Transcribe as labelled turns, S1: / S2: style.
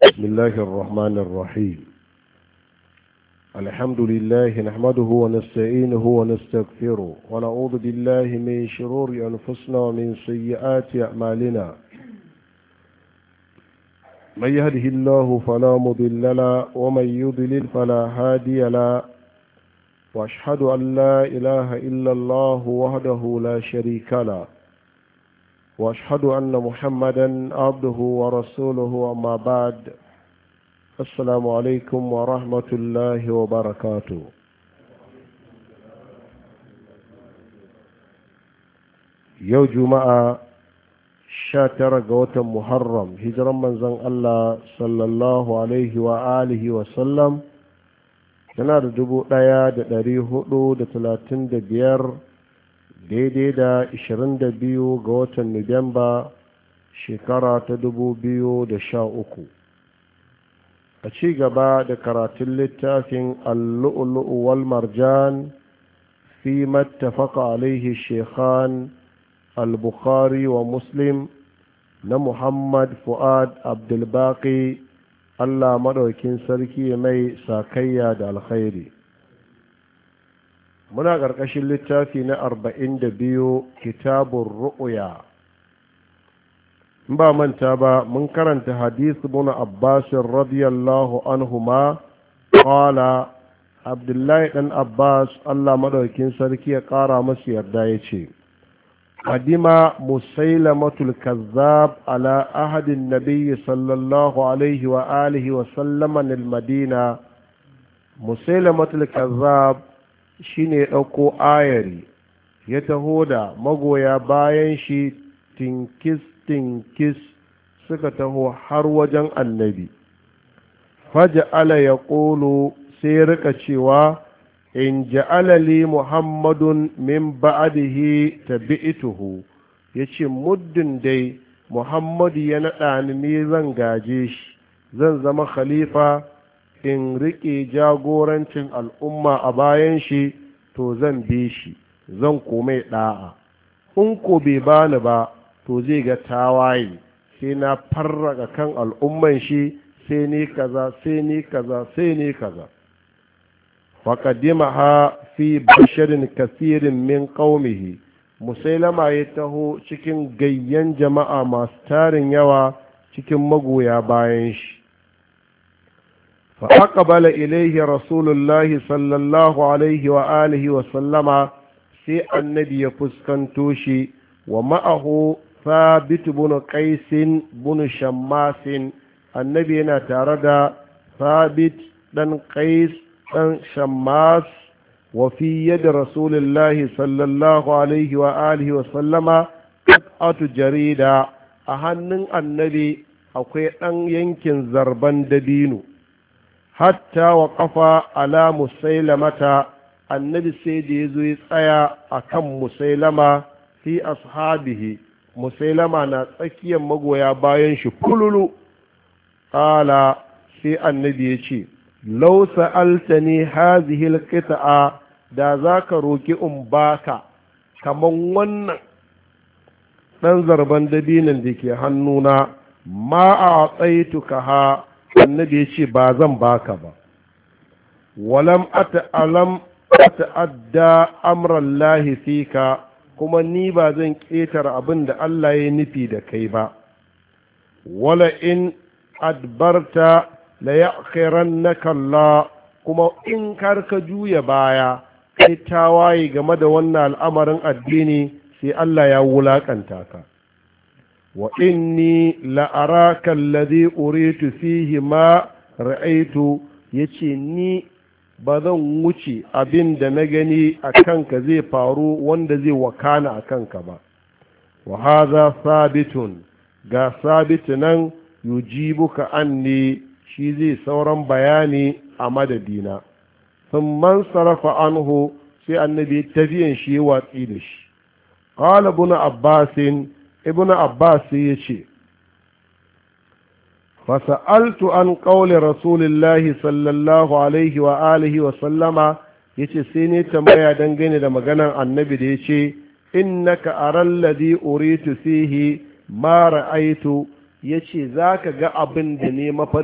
S1: بسم الله الرحمن الرحيم الحمد لله نحمده ونستعينه ونستغفره ونعوذ بالله من شرور أنفسنا ومن سيئات أعمالنا من يهده الله فلا مضل له ومن يضلل فلا هادي له واشهد ان لا اله الا الله وحده لا شريك له واشهد ان محمدا عبده ورسوله اما بعد السلام عليكم ورحمه الله وبركاته يوم جمعه sha tara ga watan Muharram hijiran manzon Allah sallallahu alaihi wa alihi wa sallam tana da dubu ɗaya da ɗari hudu da talatin da biyar daidai da ishirin da biyu ga watan Nuwamba shekara ta dubu biyu da sha uku a ci gaba da karatun littafin allu'ulu'u wal marjan fi mattafaka alaihi shekhan al-bukhari wa muslim na muhammad fu'ad abdulbaki allah maɗaukin sarki mai sakayya da alkhairi muna ƙarƙashin littafi na arba'in da biyu kitabun ru'uya in ba manta ba mun karanta hadisi muna abbasin radiyallahu anhuma ƙwala abdullahi ɗan abbas allah maɗaukin sarki ya ƙara masu yarda ya ce قدم مسيلمة الكذاب على أحد النبي صلى الله عليه وآله وسلم المدينة مسيلمة الكذاب shine ɗauko ayari ya taho da magoya bayan shi tinkis tinkis suka taho har wajen annabi faja'ala ya ƙolo sai rika cewa in ja'ala li muhammadun min ba'dihi tabi'tuhu yace muddin dai muhammadu ya naɗa ni ne zan gaje shi zan zama khalifa in riƙe jagorancin al'umma a bayan shi to zan bi shi zan komai ɗa'a in ko bai bani ba to zai ga tawaye sai na farraka kan al'umman shi sai ni kaza sai ni kaza sai ni kaza faƙadimaha fi basharin kasirin min ƙaumihi musailama ya taho cikin gayyan jama'a masu tarin yawa cikin magoya bayan shi فأقبل إليه رسول الله صلى الله عليه وآله وسلم سي النبي يفسكنتوشي ومعه ثابت بن قيس بن شماس النبي نتردى ثابت بن قيس ɗan shammas wa fi yadda rasulullahi sallallahu alaihi wa alihi wa sallama atu jarida a hannun annabi akwai ɗan yankin zarban dabino hatta wa ƙafa ala musailamata annabi sai da ya zo ya tsaya a kan musailama fi ashabihi musailama na tsakiyar magoya bayan shi fululu ƙala sai annabi ya ce lau sa'altani hazihi alqita'a da zaka roki in baka kaman wannan dan zarban dabinan da ke hannuna ma a tsaituka ha annabi ya ce ba zan baka ba walam ata'alam ta'adda amran lahi fika kuma ni ba zan ƙetare abin da Allah ya nufi da kai ba wala in adbarta la ya'khirannaka Allah kuma in kar ka juya baya kai tawaye game da wannan al'amarin addini sai Allah ya wulakanta ka wa inni la araka alladhi uritu fihi ma ra'aitu yace ni ba zan wuce abin da na gani a kanka zai faru wanda zai wakana a kanka ba wa hadha sabitun ga sabitu nan yujibuka anni shi zai sauran bayani a madadina sun man sarrafa anhu sai annabi tafiyan shi watsi da shi qala ibn abbasin ibn abbas ya ce fasa'altu an qawli rasulillahi sallallahu alaihi wa alihi wa sallama yace sai ne tambaya dangane da maganar annabi da yace innaka aral ladhi uritu fihi ma ra'aitu yace zaka ga abin da ne